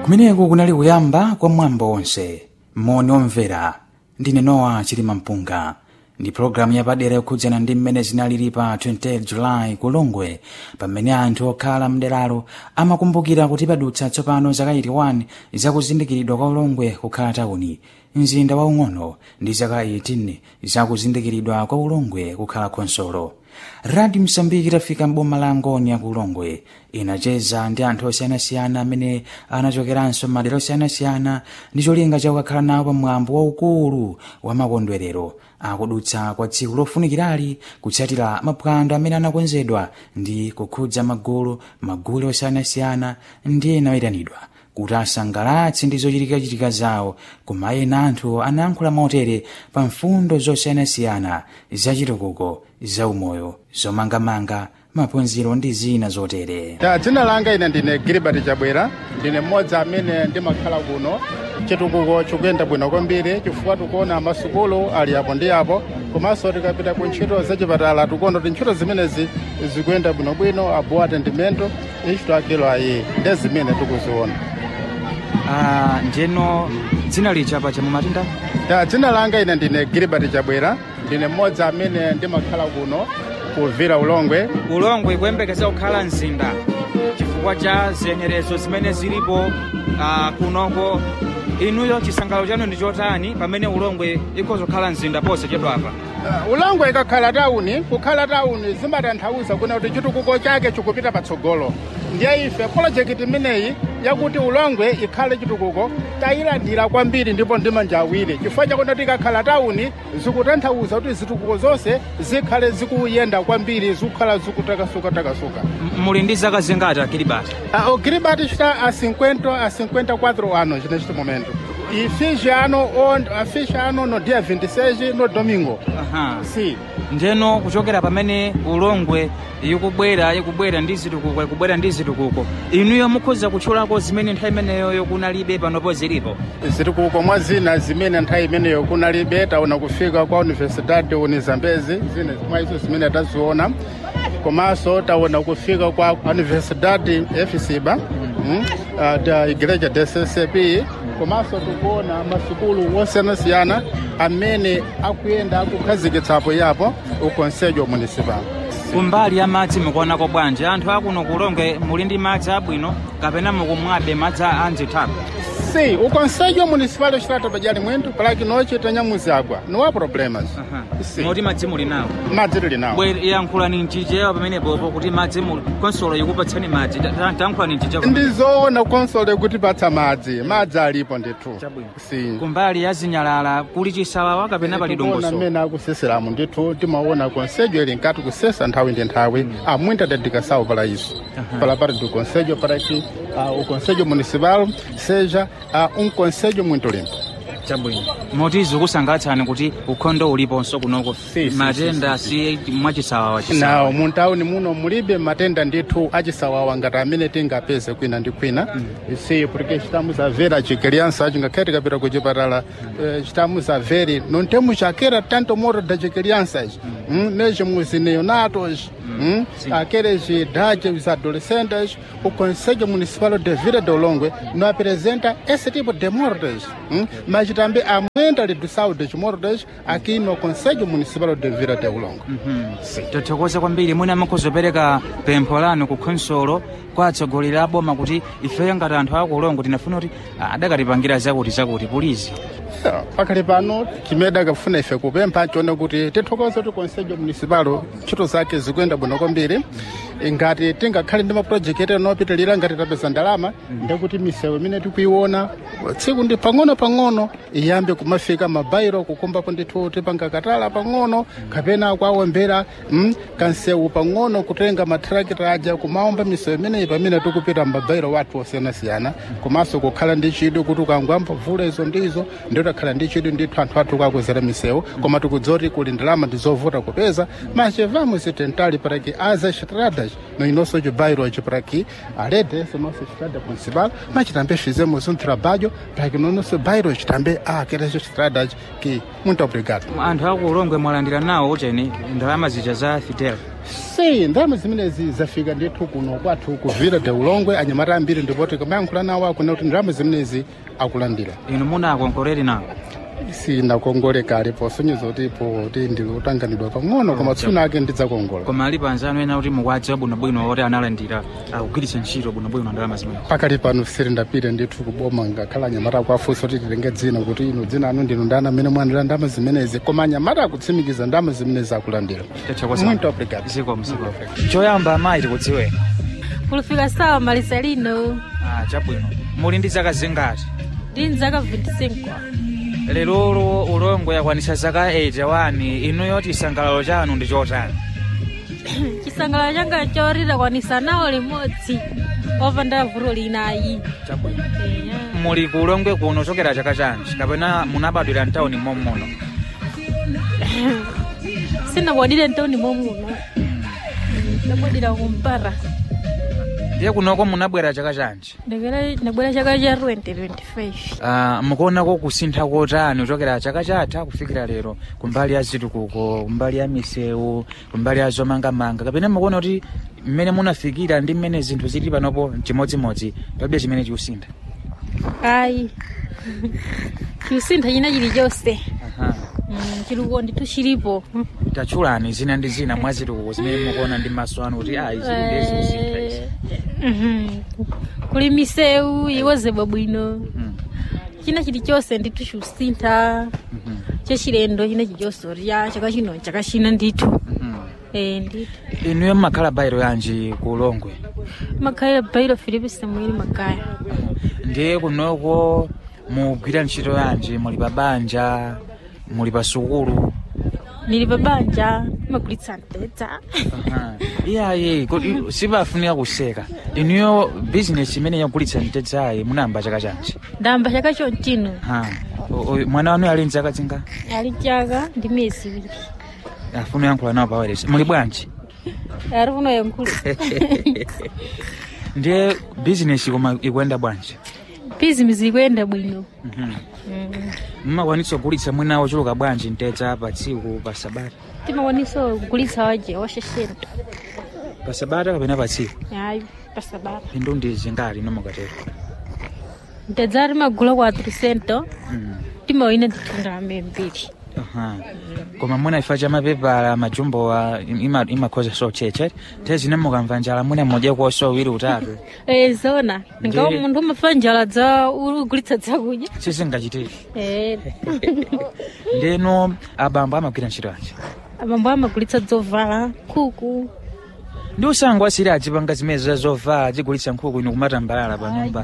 kumeneku kunali kuyamba kwa mwambo onse moni omvera ndine nowa chilima mpunga ndi pologalamu yapadera yokhudzana ndi mmene zinalili pa 28 julayi kulongwe pamene anthu okhala mderalo amakumbukira kuti padutsa tsopano zaka 81 zakuzindikiridwa kwa ulongwe kukhala tawuni mzinda waung'ono ndi zaka 18 zakuzindikiridwa kwa ulongwe kukhala khonsolo radio msambiki itafika m'boma la ngoni ku ulongwe inacheza ndi anthu osiyanasiyana amene anachokeranso madera osiyanasiyana ndi cholinga chakukakhala nawo pamwambo waukulu wa makondwerero akudutsa kwa tsiku lofunikirali kutsatira maphwando amene anakonzedwa ndi kukhudza magulu magulu osiyanasiyana ndi ena oyitanidwa kuti asangalatse ndi zochitikachitika zawo koma ena anthu anayankhula motere pa mfundo zosiyanasiyana zachitukuko zaumoyo zomangamanga maphunziro ndi zina zotere ya dzina langa ine ndine gilibert chabwera ndine mmodzi amene ndimakhala kuno chitukuko chikuyenda bwino kwambiri chifukwa tikuona masukulu ali apo ndi apo komanso tikapita ku ntchito zachipatala tikuona kuti ntchito zimenezi zikuyenda bwinobwino abowa atendimento ichito akilo ayi ndi zimene tikuziona ah, njeno dzina lichapa chamumatinda ya dzina langa ine ndine gilibert chabwera ndine mmodzi amene ndimakhala kuno kuvira ulongwe ulongwe kuyembekeza kukhala mzinda chifukwa cha ziyenerezo zimene zilipo uh, kunoko inuyo chisangalalo chanu ndi chotani pamene ulongwe ikhoza kukhala mzinda ponse chedwapa Uh, ulongwe ikakhala tawuni kukhala tawuni zimatanthauza kuna kuti chitukuko chake chikupita patsogolo ndiye ife polojekiti imeneyi yakuti ulongwe ikhale chitukuko tayilandira kwambiri ndipo ndi manja awiri chifukwa chakuti tikakhala tawuni zikutanthauza kuti zitukuko zonse zikhale zikuyenda kwambiri zikukhala zikutakasuka-takasuka M- muli ndi zaka zingati akilibati uh, o Kiribati está a 50 a 54 anos neste momento e fiz ano on, fiz ano no dia 26 no domingo aha sim njeno kuchokera pamene ulongwe ikubwera ikubwera ndi zitukuko ikubwera ndi zitukuko inuyo mukhoza kutchulako zimene nthawi imeneyoyo kunalibe panopo zilipo zitukuko mwa zina zimene nthawi imeneyo kunalibe taona kufika kwa universidade unizambezi zine mwa izo zimene taziona komanso taona kufika kwa universidade efisiba mm, uh, da igreja dccp komanso tikuona masukulu osiyanasiyana amene akuyenda akukhazikitsapo yapo ukonsejo municipal kumbali ya madzi mukuonako bwanji anthu akuno kulongwe muli ndi madzi abwino kapena mukumwabe madzi a anzithaku sim o conselho municipal está a trabalhar muito para que nós tenhamos água não há problemas sim moti madzi muli nawo madzi tili nawo bwe yankhulani mchichewa pamenepopo kuti madzi muli konsolo ikupatsani madzi Ta- ta- tankhulani mchichewa ndizoona konsolo kutipatsa madzi madzi alipo ndithu Chabwino. sim kumbali ya zinyalala kuli chisawawa kapena pali tikuona dongoso mmene akuseseramu ndithu timaona conselho ili nkati kusesa nthawi ndi nthawi há muita dedicação para isso para parte do conselho para que ah, o conselho municipal seja ah, um conselho muito limpo chabwino moti zikusangatsani kuti ukhondo uliponso kunoko Si, si, matenda si mwachisawawa chisawawa nawo muntawuni muno mulibe matenda ndithu achisawawa ngati amene tingapeze kwina ndi kwina si porque estamos a ver a criança ngakhale tikapita ku chipatala eh, estamos a ver não temos aquela tanto morte das crianças hum, mesmo os neonatos hum, aqueles de idade os adolescentes o conselho municipal de Vila do Longwe não apresenta esse tipo de mortes hum, mas também aumenta a redução das mortes aqui no conselho municipal de Vila do Longwe tothokoza kwambiri mwina mukhozopereka pempho lanu ku khonsolo kwa atsogoleri a boma kuti ifeyo ngati anthu akulongo tinafuna kuti ah, adakatipangira zakuti zakuti pulizi Yeah, pakali pano chimene akafuna ife kupempha chone kuti tithokoze kuti konsejo municipal ntchito zake zikuyenda bwino kwambiri ngati tingakhale ndi mapurojekiti anopitirira ngati tapeza ndalama ndekuti misewu imene tikuiona tsiku ndi pang'ono-pang'ono iyambe kumafika mabairo kukumbapo ndithu tipanga katala pang'ono kapena kuawombera mm, kansewu pang'ono kutenga matrakita aja kumaomba misewu imeneyi pamene tikupita mabairo wathu osiyanasiyana komanso kukhala ndi chidwi kuti ukangwamba vula izo ndizo nditakhala ndi chidwi ndithu anthu athu kakuzera misewu koma tikudziwa kuti kuli ndalama ndizovuta kupeza mas vamos tentar para que as estradas no nosso bairro hoje para que além dessa nossa estrada principal mas também fizemos um trabalho para que no nosso bairro também ah queres estradas que muito obrigado anthu aku ulongwe mwalandira nawo ucheni ndalama zija za fidel sei ndalama zimenezi zafika ndithu kuno kwathu kuvira de ulongwe anyamata ambiri ndipoti kamayankhula nawo akuna kuti ndalama zimenezi akulandira inu munakonkoreri nawo sinakongoleka alipo sonyezo kuti po kuti ndikutanganidwa pang'ono koma tsiku ake ndidzakongola koma alipo anzanu ena kuti mukwadziwa bwinobwino oti analandira akugwiritsa ntchito bwinobwino ndalama zimene pakali pano siri ndapita ndithu kuboma ngakhala anyamata akuafunsa kuti tilenge dzina kuti ino dzina anu ndinu ndani amene mwalandira ndalama zimenezi koma anyamata akutsimikiza ndalama zimenezi akulandira muito obrigado zikomo zikomo choyamba amayi tikudziweni kulufika sawa malisalino ah, chabwino muli ndi zaka zingati ndi nzaka 25 lerolo ulongwe yakwanitsa zaka 81 inuyo chisangalalo chanu ndi chotani chisangalalo changa chorira kwanisa nawo limodzi opanda vuto linayi chabwino Eya. muli ku ulongwe kuno chokera chaka chanji kapena munabadwira mtawuni mommuno sinabwadire ntoni momuno ndabwadira kumpara ye kunoko munabwera chaka chanji ndabwera chaka cha 2025 Ah, mukuonako kusintha kotani kuchokera chaka chatha kufikira lero kumbali ya zitukuko kumbali ya misewu kumbali ya zomangamanga kapena mukuona kuti mmene munafikira ndi mmene zinthu zili panopo chimodzimodzi palibe chimene chikusintha ayi chiusintha china chilichonse Aha. Mm, chilikuwa ndithu chilipo tachulani zina ndi zina mwa zitukuko zimene mukuona ndi maso anu kuti ayi zili ndezi kusintha izi Mhm. kuli misewu iwozedwa bwino Mhm. china chilichonse ndithu chiusintha Mhm. chachilendo china chilichonse ya chaka chino chaka china ndithu Mhm. Eh, ndithu inuyo mmakhala bayiro yanji ku ulongwe makhalira bairo filipe samueli magaya ndiye kunoko mugwira ntchito yanji muli pa banja muli pa sukulu nili pa banja magulitsa mtedza Aha. iyayi kodi sipafunika kuseka inuyo bizinesi imene yagulitsa mtedzayi munayamba chaka chanji ndamba chaka chonchino Ha. O- o- mwana wanu ali mzaka zinga ali chaka ndi miyezi iwiri afuna yankhula nawo paweresi muli bwanji ari kuno yankulu ndiye bizinesi koma ikuyenda bwanji bizinesi ikuyenda bwino Mhm. Mm. mmakwanitsa kugulitsa mwina ochuluka bwanji mtedza pa tsiku pa sabata timakwanisa kugulitsa waje washeshento pa sabata kapena pa tsiku ayi pasabata phindu ndi zingati nomukatero mtedza timagula kwa 300 Mhm. timawina nditunda mbiri Aha. koma mwina ifa cha mapepala majumbowa ima- imakhoza socheche te zine mukamva njala mwina mmodya kuoso wiri utatu Eh, zona ngawo Ndiye. munthu umafa njala za ugulitsa zakudya sizingachitike Eh, ndeno abambo amagwira ntchito anji abambo amagulitsa zovala nkhuku ndi usango asiri adzipanga zimene za zovala adzigulitsa nkhuku inu kumatambalala pa nyumba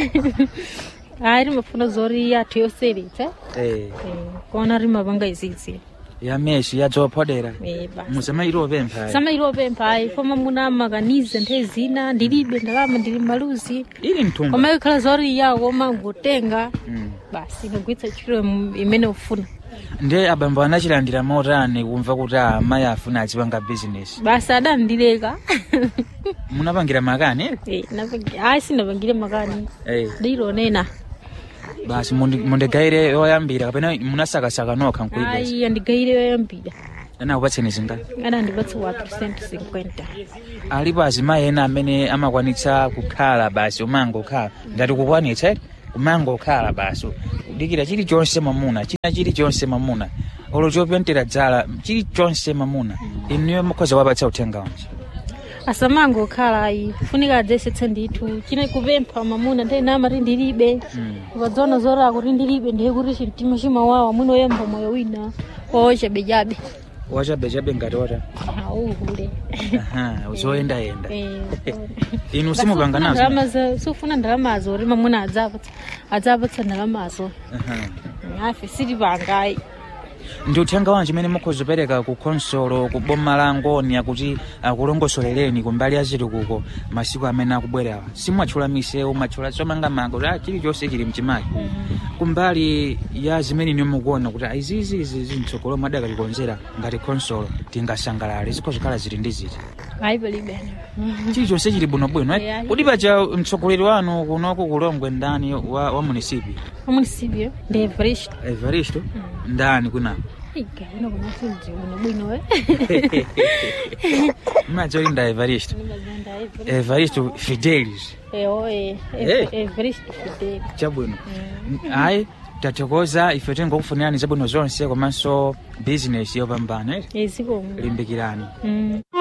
ayi timafuna zori yathu yoseretsa Eh, Eh, kuona rimapanga izizi ya meshi yadzophodera Eh, basi musamairopempha samailopempha ayi koma muna makanize nthawi zina ndilibe ndalama ndili maluzi ili mthumba koma ikhala zori yawo mangotenga Mm. basi ndagulitsa ntchito im- imene ufuna ndiye abambo anachilandira motani kumva kuti ah, amayi afuna azipanga bizinesi basi adandileka munapangira makani Eh, napang- ayi sinapangire makani Eh. ndilonena basi mundi- mundigaire yoyambira kapena munasakasaka nokha nkuibesa ayi andigayire yoyambira anakupatseni zingati adandipatsa 450 alipo azimayi ena amene amakwanitsa kukhala basi umangokhala ngati kukwanitsa eti umangokhala basi kudikira chilichonse mamuna china chilichonse mamuna olo chopentera dzala chilichonse mamuna inuyo mukhoza wapatsa uthenga wanji asamangokhala ayi funika adzesetsa ndithu chine kupempha mamuna nthawi namati ndilibe ukadzona zora kuti ndilibe ndiye kuti chimtima chimawawa mwina oyamba moyo wina ochabechabe wachabechabe ngati wata auhule Aha, zoyendayenda Eh, inu simupanga nazo nazo sufuna ndalamazo kuti mamuna adzapatsa adzapatsa ndalamazo Aha. afe sitipangayi ndi uthenga wanji umene mukhozopereka ku khonsolo ku boma la ngonia kuti akulongosolereni kumbali ya zitukuko masiku amene akubwerawa simwatchula misewu mwatchula zomangamanga kuti ah, chilichonse chili mchimake kumbali ya zimene inu mukuona kuti ah, izizi izi zimtsogolo mwadakalikonzera ngati khonsolo tingasangalale zikhozikhala zili ndi ziti ayi palibe chilichonse chili bwinobwino eh? Yeah. kodi paja mtsogoleri wanu kunoko kulongwe ndani wa, wa munisipi amunisibyo ndi everest evaristo ndani kunako igawina kunafunzi bwinobwino we madzoli nda evaristo evaristo fidelis ewo e Eh. everest fidel chabwino ayi tathokoza ife tingokufunirani zabwino zonse komanso bizinesi yopambana eh? ezikomo limbikirani Mm.